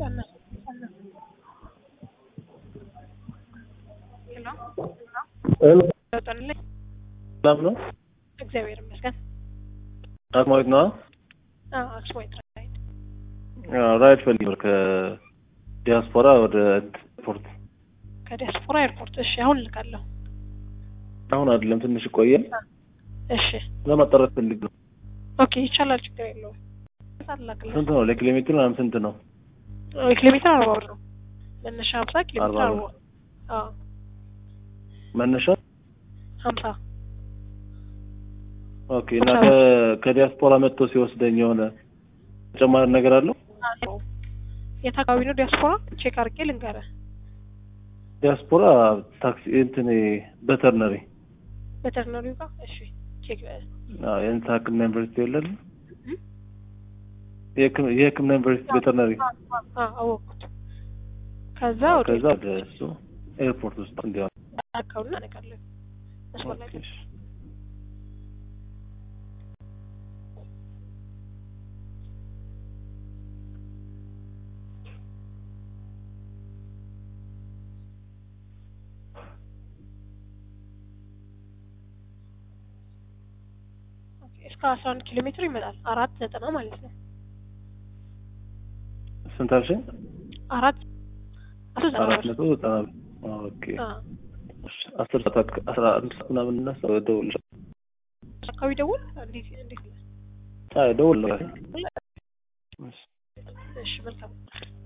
ቀነሱ ቀነሱ። ሄሎ ሄሎ ለውጠንልኝ። ሰላም ነው? እግዚአብሔር ይመስገን። አስማዊት ነዋ። አዎ አክስማይት ራይድ አዎ፣ ራይድ ፈልጌ ነበር ከዲያስፖራ ወደ ኤርፖርት። ከዲያስፖራ ኤርፖርት። እሺ አሁን ልካለሁ። አሁን አይደለም ትንሽ ይቆያል። እሺ ለማጣራት ፈልግ ነው። ኦኬ ይቻላል፣ ችግር የለውም። ላክልህ። ስንት ነው? ለኪሎ ሜትር ምናምን ስንት ነው? ኪሎ ሜትር አርባ ብር ነው መነሻ ሀምሳ ኪሎ ሜትር አርባ አርባ ብር። አዎ መነሻ ሀምሳ ኦኬ። እና ከ- ከዲያስፖራ መጥቶ ሲወስደኝ የሆነ ተጨማሪ ነገር አለው? የት አካባቢ ነው ዲያስፖራ? ቼክ አድርጌ ልንገርህ። ዲያስፖራ ታክሲ እንትን በተርነሪ በተርነሪው ጋር እሺ ቼክ አዎ፣ የእንትን ሕክምና ዩኒቨርሲቲ የለን የሕክም- የሕክምና ዩኒቨርሲቲ ቬተርነሪ አወቅኩት። ከዛ ወደ ከዛ ወደ እሱ ኤርፖርት ውስጥ እንዲሆን አካባቢ እናደርጋለን። አስፈላጊ ኦኬ፣ እሺ። ኦኬ፣ እስከ አስራ አንድ ኪሎ ሜትር ይመጣል። አራት ዘጠና ማለት ነው። ስንት አልሽኝ? አራት አስራ ዘጠና አራት ብር። መቶ ዘጠና ብር። ኦኬ አዎ። እሺ፣ አስር ሰዓት አክ- አስራ አንድ ሰዓት ምናምን እና ሰው እደውልልሻለሁ። አካባቢ ደውል። እንዴት እንዴት አይ እደውልልሻለሁ። እሺ። እሺ መልካም